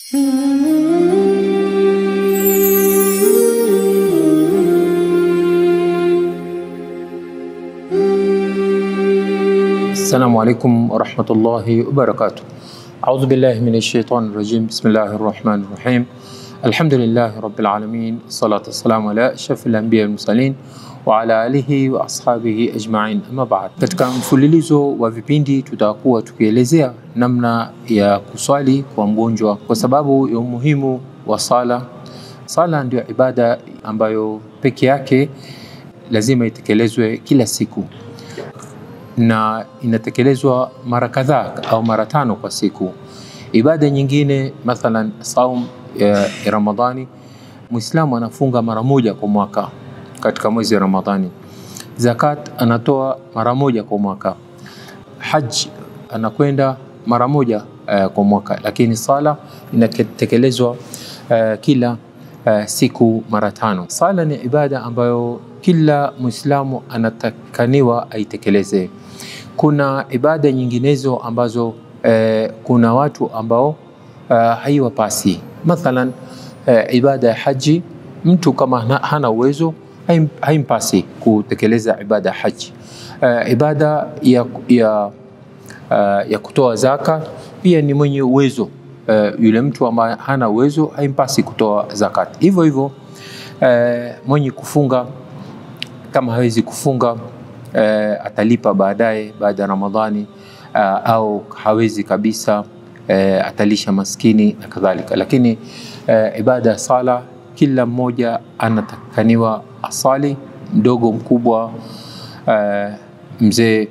Assalamu alaikum warahmatullahi wabarakatuh. Audhu billahi minash shaitani rajim. Bismillahir rahmanir rahim. Alhamdulillahi rabbil alamin. Salatu wassalamu ala ashrafil anbiya wal mursalin wa ala alihi wa ashabihi ajma'in. Amma ba'd. Katika mfululizo wa vipindi tutakuwa tukielezea namna ya kuswali kwa mgonjwa kwa sababu ya umuhimu wa sala. Sala ndio ibada ambayo peke yake lazima itekelezwe kila siku na inatekelezwa mara kadhaa au mara tano kwa siku. Ibada nyingine mathalan saum ya, ya Ramadhani, Muislamu anafunga mara moja kwa mwaka katika mwezi wa Ramadhani. Zakat anatoa mara moja kwa mwaka. Haj anakwenda mara moja uh, kwa mwaka, lakini sala inatekelezwa uh, kila uh, siku mara tano. Sala ni ibada ambayo kila Muislamu anatakaniwa aitekeleze. Kuna ibada nyinginezo ambazo eh, kuna watu ambao eh, haiwapasi. Mathalan eh, ibada ya haji, mtu kama hana, hana uwezo haim, haimpasi kutekeleza ibada ya haji. Eh, ibada ya, ya, uh, ya kutoa zaka pia ni mwenye uwezo uh, yule mtu ambaye hana uwezo haimpasi kutoa zakat. Hivyo hivyo uh, mwenye kufunga kama hawezi kufunga uh, atalipa baadaye baada ya Ramadhani uh, au hawezi kabisa uh, atalisha maskini na kadhalika. Lakini uh, ibada ya sala kila mmoja anatakaniwa asali, mdogo mkubwa, uh, mzee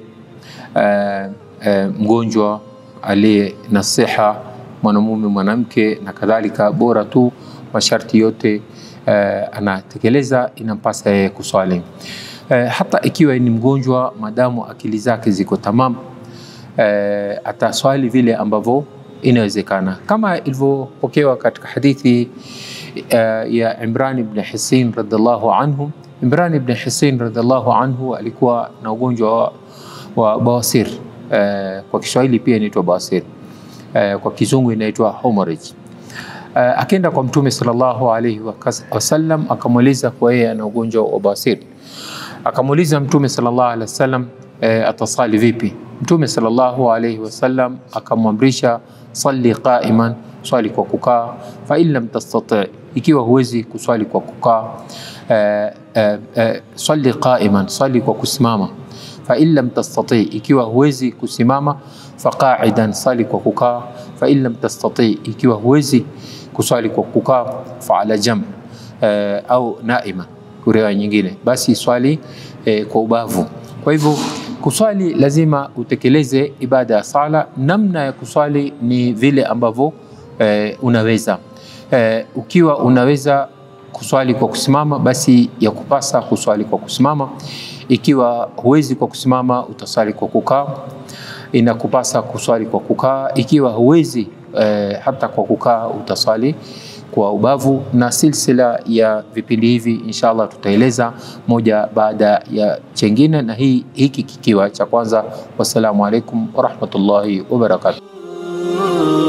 uh, uh, mgonjwa aliye na siha, mwanamume, mwanamke na kadhalika, bora tu masharti yote uh, anatekeleza, inampasa yeye kuswali uh, hata ikiwa ni mgonjwa, madamu akili zake ziko tamam uh, ataswali vile ambavyo inawezekana, kama ilivyopokewa katika hadithi uh, ya Imran ibn Hisin radhiallahu anhu. Imran ibn Hisin radhiallahu anhu alikuwa na ugonjwa wa, wa bawasir uh, kwa Kiswahili pia inaitwa bawasir uh, kwa Kizungu inaitwa hemorrhage. Uh, akaenda kwa Mtume sallallahu alaihi wasallam akamweleza kwa yeye ana ugonjwa wa bawasir. Akamuuliza Mtume sallallahu alaihi wasallam uh, atasali vipi? Mtume sallallahu alaihi wasallam akamwamrisha salli qaiman, swali kwa kukaa, fa in lam tastati, ikiwa huwezi kuswali kwa kukaa uh, uh, uh, salli qaiman, swali kwa kusimama fa in lam tastati, ikiwa huwezi kusimama faqaidan, sali kwa kukaa. Fa in lam tastati, ikiwa huwezi kuswali kwa kukaa fa ala jam uh, au naima, riwaya nyingine, basi swali uh, kwa ubavu. Kwa hivyo kuswali lazima utekeleze ibada ya sala. Namna ya kuswali ni vile ambavyo uh, unaweza uh, ukiwa unaweza kuswali kwa kusimama, basi ya kupasa kuswali kwa kusimama. Ikiwa huwezi kwa kusimama, utaswali kwa kukaa, inakupasa kuswali kwa kukaa. Ikiwa huwezi eh, hata kwa kukaa, utaswali kwa ubavu. Na silsila ya vipindi hivi inshallah tutaeleza moja baada ya chengine, na hii hiki kikiwa cha kwanza. Wassalamu alaikum warahmatullahi wabarakatuh.